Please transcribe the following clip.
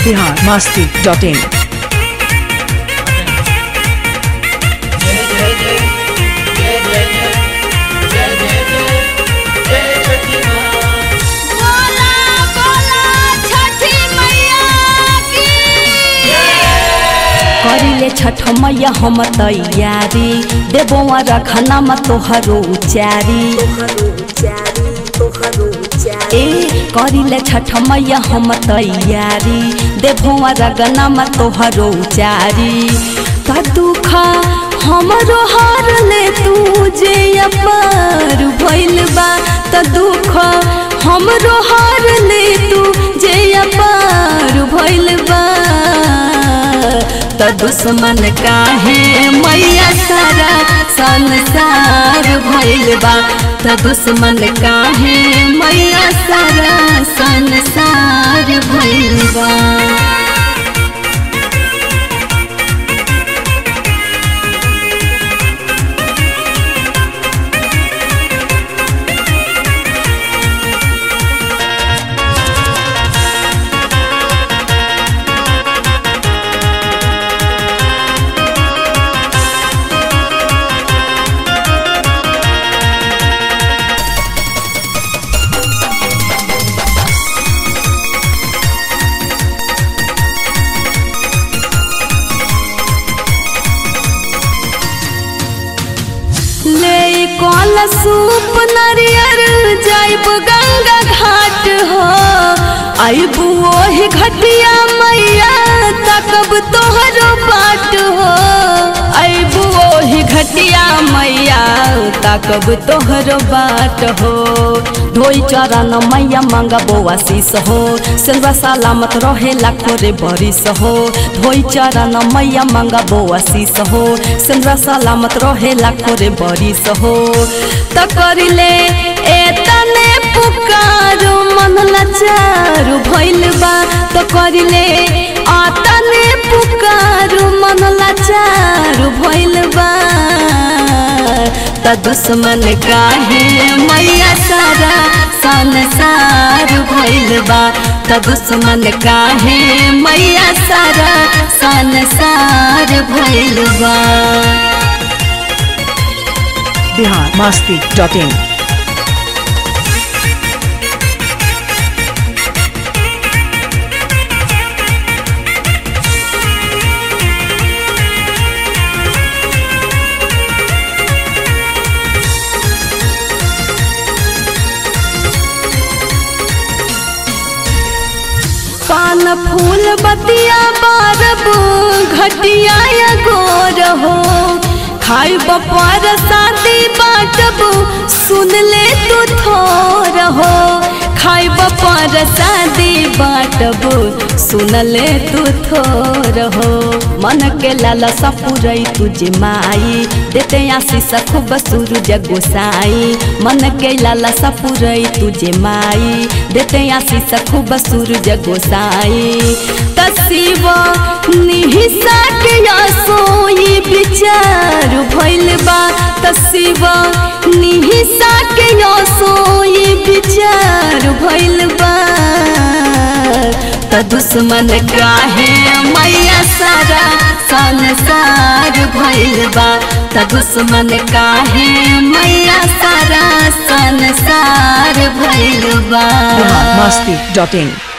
Bihar Masti dot in बोला बोला छठी मैया की करिले छठ मैया हम तैयारी देबो रखना म तोहरो उचारी ए करिले छठ मैया हम तैयारी देबो रगना म तोहरो उचारी का दुख हमरो हार ले तू जे अपार भइल बा त दुख हमरो हार ले तू जे अपार भइल बा त दुश्मन काहे मैया सारा संसार भइल बा त दुश्मन काहे मैया सारा संसार भइल बा ले कल सूप नरियर जाइब गंगा घाट हो आइब ओही घटिया मैया तकब तोहरो बाट हो आइब ओही घटिया मैया तकब तोहरो बाट हो धोई चरण मैया मंगबो आशीष हो सेवा सलामत रहे लाखो रे बरिस हो धोई चरण मैया मंगबो आशीष हो सेवा सलामत रहे लाखो रे बरिस हो त करिले ए तने पुकारो मन लाचारु भइल बा त करिले आ तने पुकारो मन लाचारु भइल बा त दुश्मन काहे मैया सारा संसार भइल बा त दुश्मन काहे मैया सारा संसार भइल बा बिहार मस्ती डॉट इन पान फूल बतिया बारब घटिया या गोर हो खाई बपार शादी बाटब सुन ले तू थोर हो खाई बपार शादी बाटब सुन ले तू थोर हो मन के लाला सपुरई तुझे माई देते आशीष खूब सूरज गोसाई मन के लाला सपुरई तुझे माई देते आशीष खूब सूरज गोसाई तसीब निहिसा के सोई विचार भइल बा तसीब निहिसा के सोई विचार भइल बा त दुश्मन काहे मैया सारा संसार भइल बा त दुश्मन काहे मैया सारा संसार भइल बा बिहार मस्ती डॉट इन